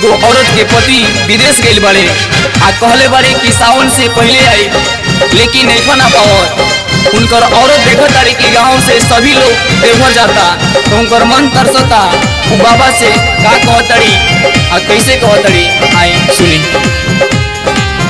एगो औरत के पति विदेश गइल बाड़े आ कहले बाड़े कि सावन से पहले आई लेकिन नहीं ना पावत उनकर औरत देखत तारी कि गांव से सभी लोग देवघर जाता तो उनकर मन तरसता उ बाबा से का कहतड़ी आ कैसे कहतड़ी आई सुनी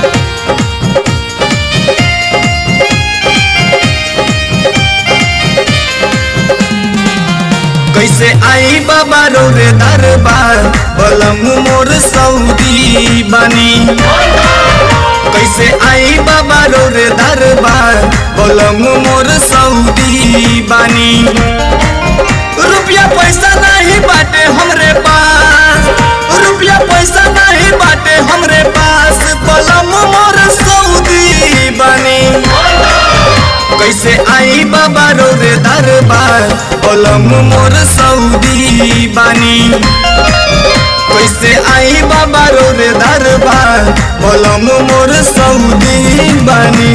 कैसे आई बाबा रो रे दरबार बलम मोर सऊदी बनी कैसे आई बाबा रो रे दरबार बलम मोर सऊदी बनी रुपया पैसा नहीं बाटे हमरे पास रुपया पैसा नहीं बाटे हमरे पास बलम मोर सऊदी बनी कैसे आई बाबा रो रे दरबार ओलम मोर सऊदी बानी कैसे आई बाबा रो रे दरबार ओलम मोर सऊदी बानी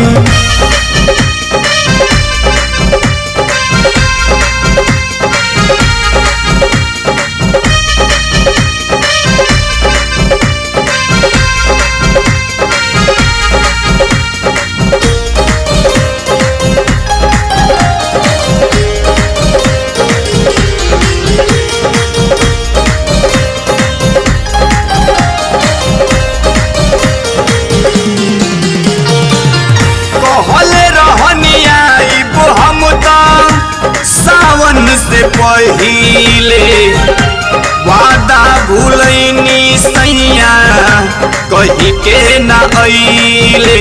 कहले रहनी आइब हम त सावन से पहिले वादा भूलैनी सैया कही के ना अइले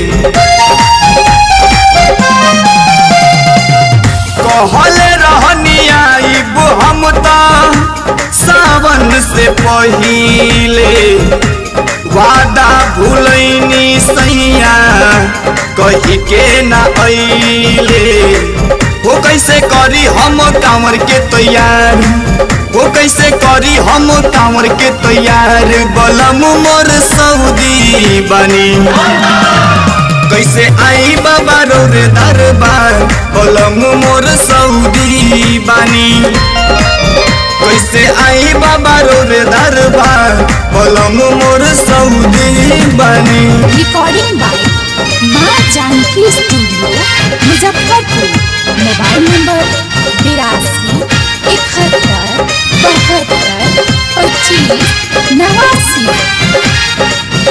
कहले रहनी आइब हम त सावन से पहिले वादा भूलैनी सैया कही के ना अइले हो कैसे करी हम कांवर के तैयार हो कैसे करी हम कांवर के तैयार बलम मोर सऊदी बनी कैसे आई बाबा रो रे दरबार बलम मोर सऊदी बानी कैसे आई बाबा रो रे दरबार बलम मोर सऊदी बानी रिकॉर्डिंग बाय माँ Janki studio Muzaffarpur mobile number बिरासी इकहत्तर बहत्तर पच्चीस नवासी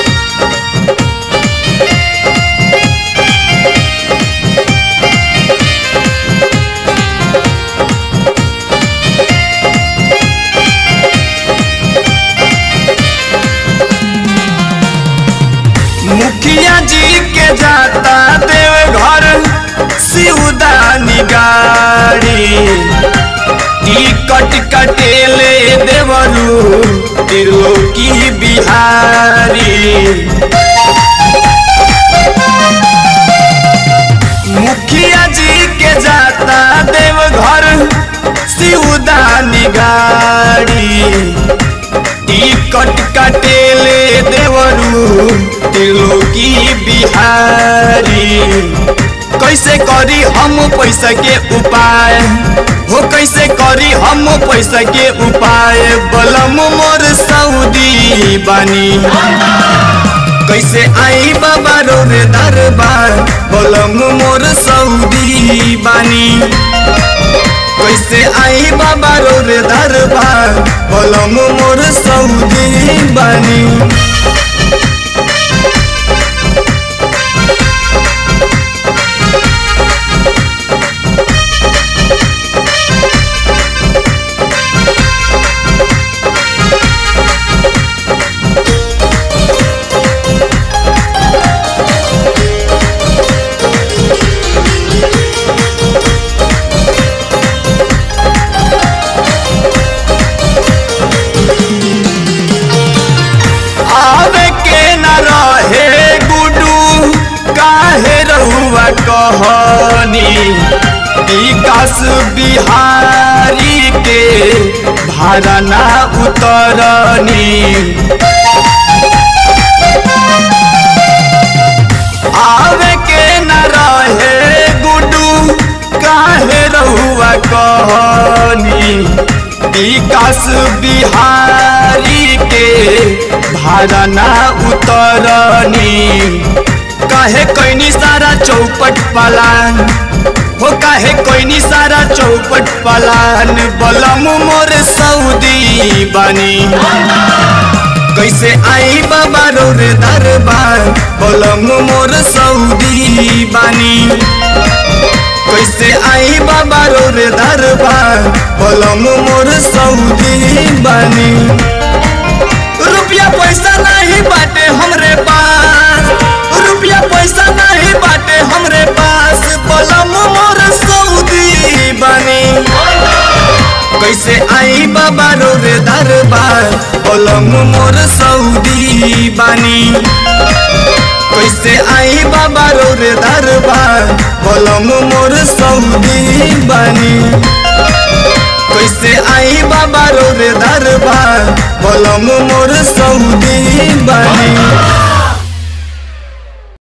मुखिया जी के जाता देव घर सिउदानी गाड़ी टिकट कटेले देवरू त्रिलोकी बिहारी मुखिया जी के जाता देव घर सिउदानी गाड़ी टिकट कटेले देवरू त्रिलोकी बिहारी कैसे करी हम पैसा के उपाय हो कैसे करी हम पैसा के उपाय बलम मोर सऊदी बानी कैसे आई बाबा रो रे दरबार बलम मोर सऊदी बानी कैसे आई बाबा रो रे दरबार बलम मोर सऊदी बानी आवे के न रहे गुडू काहे रहुआ कहनी विकास बिहारी के भाड़ा ना उतरनी आवे के न रहे गुडू काहे रहुआ कहनी विकास बिहारी के भाड़ा ना उतरनी काहे कोई सारा चौपट पलान हो काहे कोई सारा चौपट पलान बलम मोर सऊदी बानी कैसे आई बाबा रोर दरबार बलम मोर सऊदी बानी कैसे आई बाबा रोर दरबार बलम मोर सऊदी बानी रुपया पैसा नहीं बाटे हमरे पास रुपया पैसा नहीं बाटे हमरे पास बलम मोर सऊदी बानी कैसे आई बाबा रोर दरबार बलम मोर सऊदी बानी कैसे आई बाबा रोर दरबार बलम मोर सऊदी बानी कैसे आई बाबा रोर दरबार बलम